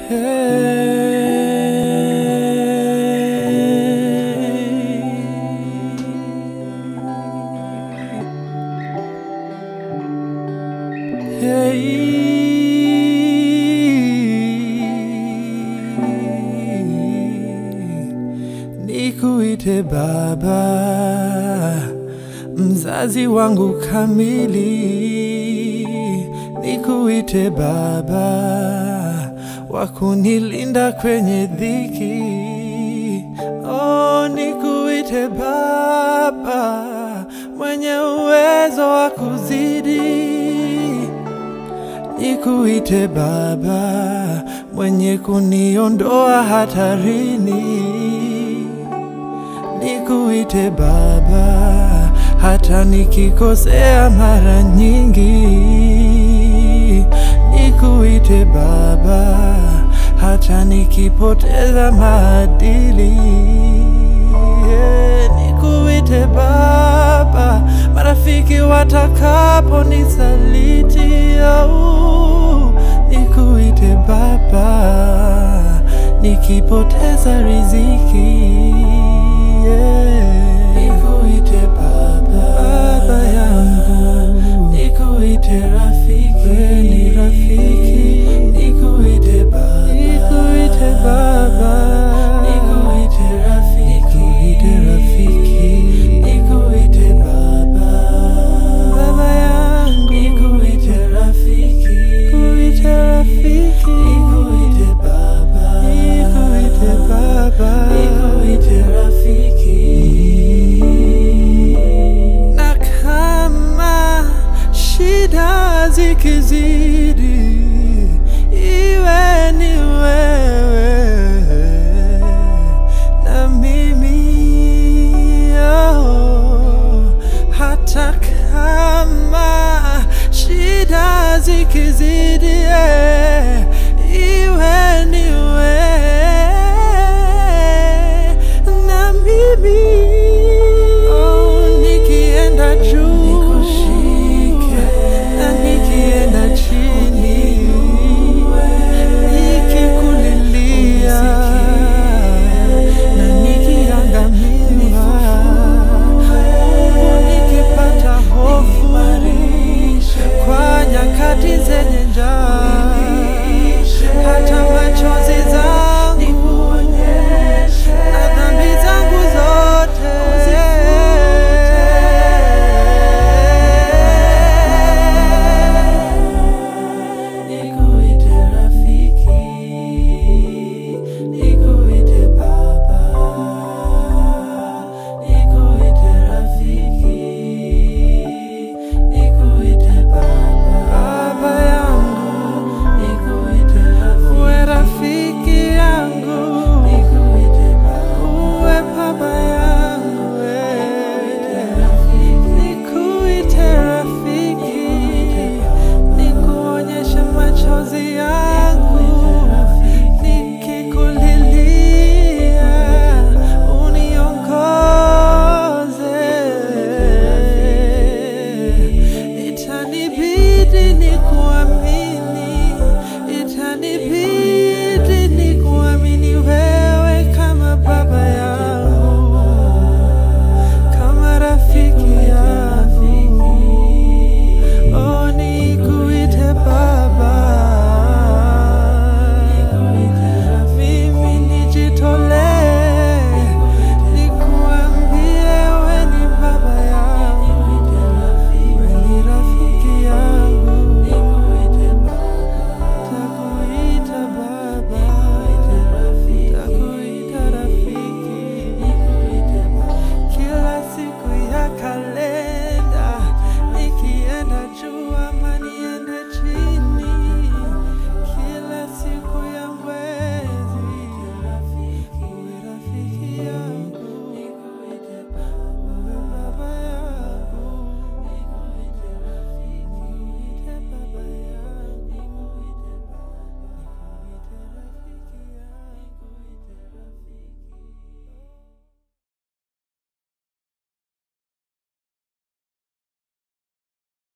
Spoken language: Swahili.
Nikuite Baba, mzazi wangu kamili. Nikuite Baba, wa kunilinda kwenye dhiki. Oh, nikuite Baba, mwenye uwezo wa kuzidi. Nikuite Baba, mwenye kuniondoa hatarini. Nikuite Baba, hata nikikosea mara nyingi. Nikuite Baba, hata nikipoteza maadili. Yeah, Nikuite Baba, marafiki watakapo nisaliti. Oh, nikuite Baba, nikipoteza riziki. Yeah. Nikuite Baba, Baba yangu, nikuite rafiki, wewe ni rafiki. Nikuite Baba, nikuite Baba, nikuite rafiki, nikuite rafiki, nikuite Baba, Baba yangu, nikuite rafiki, nikuite rafiki, nikuite Baba, nikuite Baba, nikuite rafiki. Na kama shida zikizidi, iwe ni wewe na mimi oh, hata kama shida zikizidi, eh, iwe ni wewe na mimi oh, nikienda juu na nikienda chini nikikulilia na nikiangamia nikipata hofu kwa nyakati zenye njaa